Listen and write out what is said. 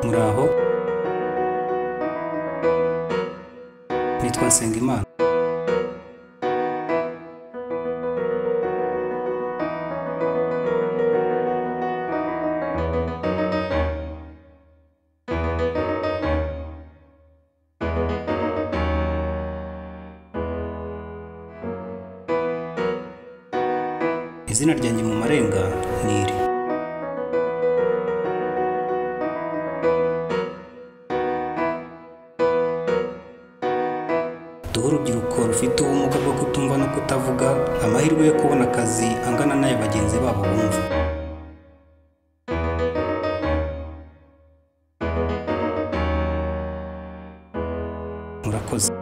muraho nitwa Nsengimana izina ryanjye mu marenga ni iri duhe urubyiruko rufite ubumuga bwo kutumva no kutavuga amahirwe yo kubona akazi angana n'aya bagenzi babo bumva murakoze